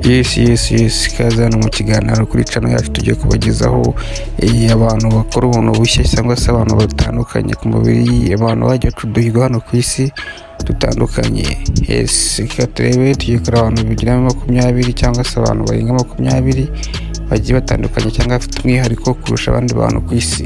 yesi yesi yesi ikaze hano mu kiganiro kuri cano yacu tugiye kubagezaho eh, abantu bakora ubuntu bushya cyangwa se abantu batandukanye ku mubiri abantu bajya bacuduhirwa hano ku isi dutandukanye yesi reka turebe tugiye kureba abantu bigira makumyabiri cyangwa se abantu barenga makumyabiri bagiye batandukanye cyangwa bafite umwihariko kurusha abandi bantu ku isi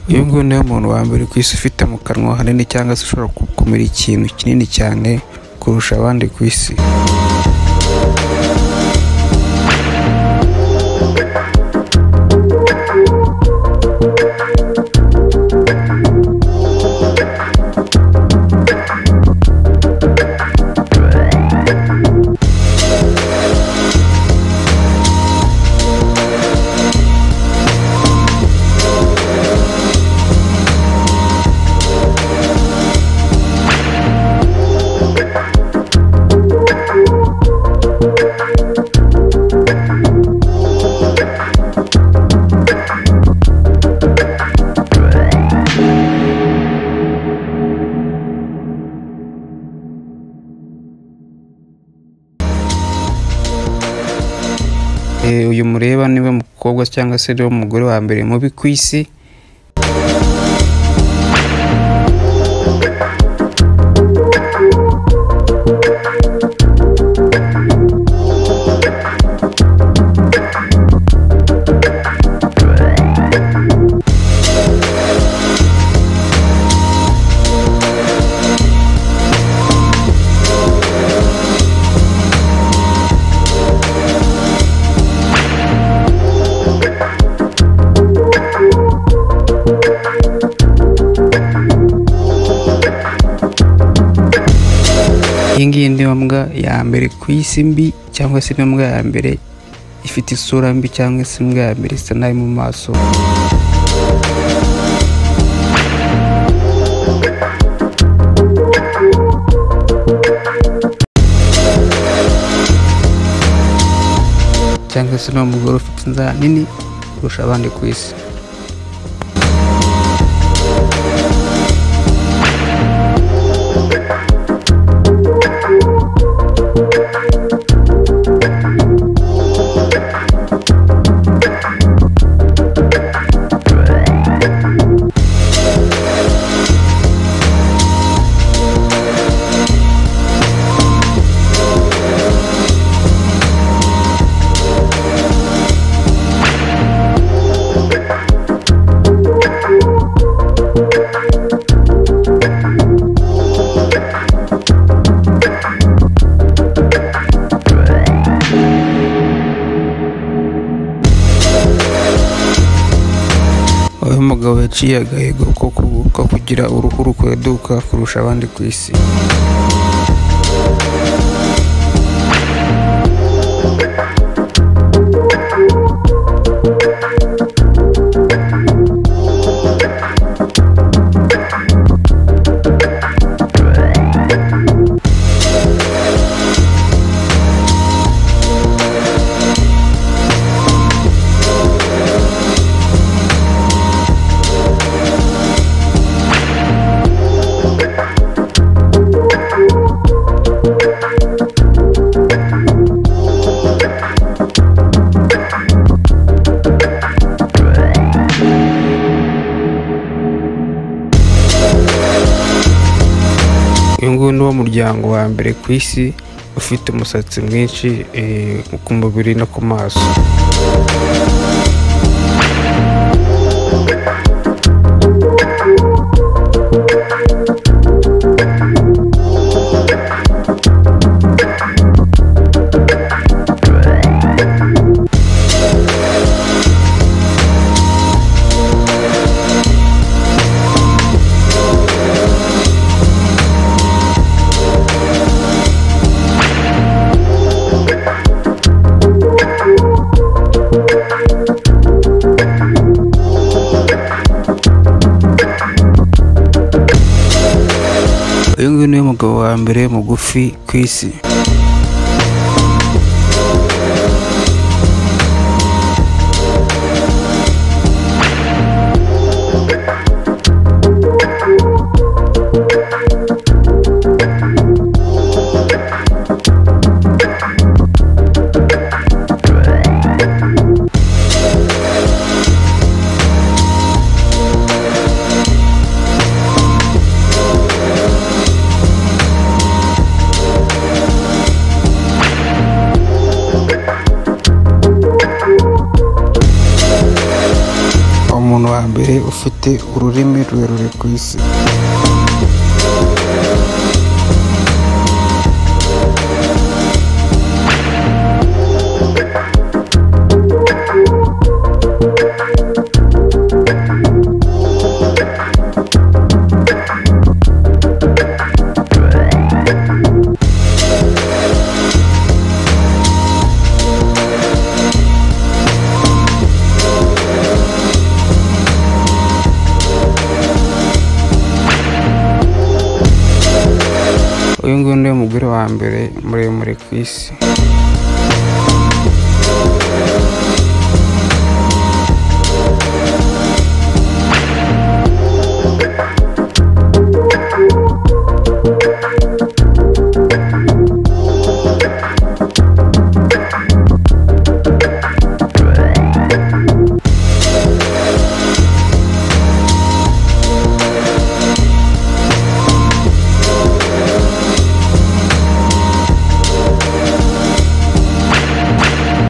uyu nguyu niwe muntu wa mbere ku isi ufite mu kanwa hanini cyangwa se ushobora gukumira ikintu kinini cyane kurusha abandi ku isi Eh, uyu mureba niwe mukobwa cyangwa se niwe mugore wa mbere mubi ku isi iyi ngiyi niyo mbwa ya mbere ku isi mbi cyangwa se niyo mbwa ya mbere ifite isura mbi cyangwa se imbwa ya mbere isa nabi mu maso cyangwa se n'uwo mugore ufite inzara nini kurusha abandi ku isi aho umugabo yaciye agahigo ko ku- ko kugira uruhu rukweduka kurusha abandi ku isi uyu nguyu ni wo muryango wa mbere ku isi ufite umusatsi mwinshi eh, ku mubiri no ku maso wa mbere mugufi ku isi umuntu wa mbere ufite ururimi rurerure ku isi uyu nguyu niwe mugore wa mbere muremure ku isi